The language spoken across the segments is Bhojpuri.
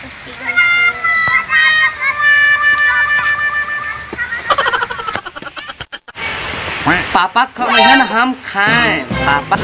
पापा खमहन हम खाएं पापा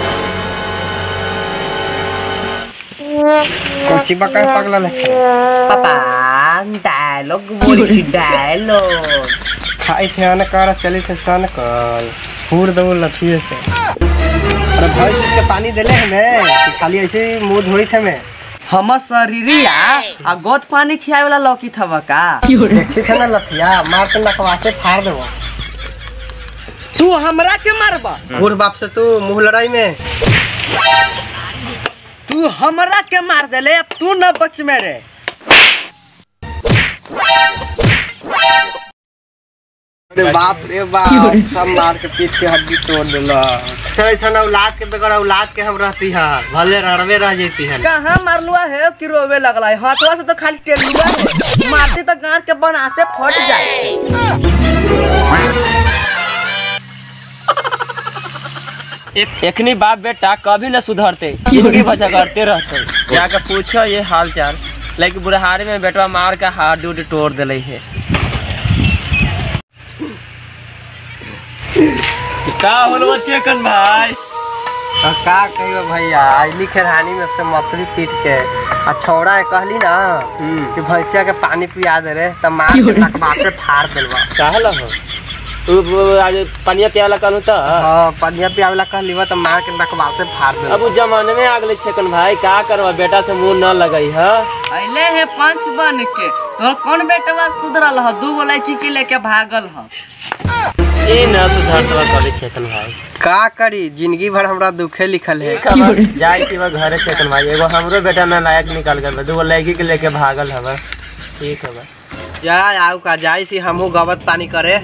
कोची बका पगला लखे पापा डायलॉग बोली डायलॉग खाई थे न कर चली थे सन कल फूर दो लठिए से अरे भाई इसके पानी देले हमें कि खाली ऐसे ही मुंह धोई थे मैं हमर शरीरिया आ गोद पानी खियावे वाला लौकी थवा का देखी थे ना लठिया मार के नकवा से फाड़ देबो तू हमरा के मारबा बूढ़ बाप से तू मुंह लड़ाई में तू हमरा के मार देले अब तू न बच मेरे अरे बाप रे बाप सब मार के पीठ के हड्डी तोड़ देला सर ऐसा औलाद के बगैर औलाद के हम रहती है भले रड़वे रह जाती है कहाँ मारलुआ है कि रोवे लगला है हाथवा से तो खाली टेलुआ है मारती तो गांठ के बना से फट जाए एखनी बाप बेटा कभी न सुधरते जिंदगी भर झगड़ते रहते जाके पूछो ये हाल चाल लेकिन बुढ़ारी में बेटवा मार के हाथ उड तोड़ दिले है का होलो चेकन भाई अब का कहियो भैया आइली खेरहानी में से मछली पीट के आ छौड़ा है कहली ना कि भैंसिया के पानी पिया दे रे त मार के नकबा से फाड़ देलवा काहे हो तू आज पनिया पियाला कहलू तो हां पनिया पियावला कहली बा त मार के नकबा से फाड़ देलवा अब उस जमाने में आगले छेकन भाई का करवा बेटा से मुंह न लगई है अइले है पंच बन के तो कौन बेटवा सुधरल ह दू गो लड़की के लेके भागल ह ये न सुधरतवा कहले छेकन भाई का करी जिंदगी भर हमरा दुखे लिखल है जाए के बाद घरे छेकन भाई एगो हमरो बेटा ना लायक निकल गल दूगो लड़की के लेके भागल हवा ठीक है जा आऊ का जाई सी हमहू गवत पानी करे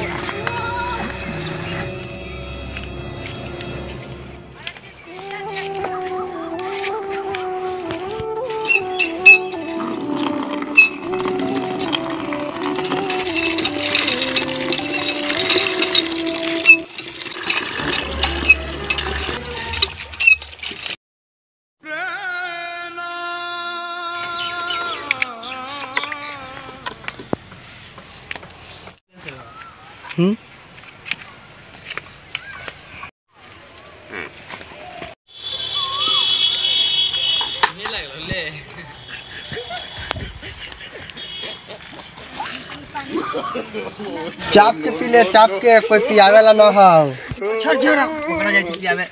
चाप के पी ले चाप के कोई पियावे ला ना हो छोड़ छोड़ पकड़ा जाई थी पियावे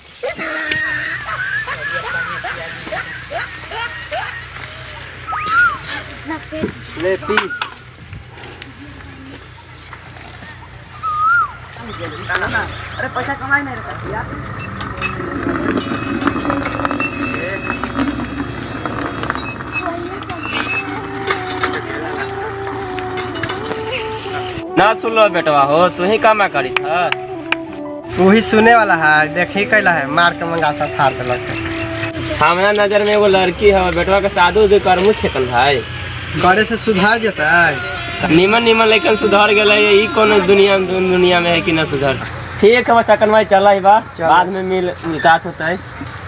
ले पी अरे पैसा कमाई नहीं रहता यार ना सुन लो बेटवा हो तू ही कामा करी था वही सुने वाला है देखी कैला है मार के मंगासा फाड़ देलक है। हमारा नजर में एगो लड़की है बेटवा के शादी उदी करमू छेकन भाई करे से सुधार जेता है निमन निमन लेकिन सुधर गए ई कोनो दुनिया में दुनिया में है कि ना सुधर ठीक है बच्चा कन भाई चल बा बाद में मिल मुलाकात होता है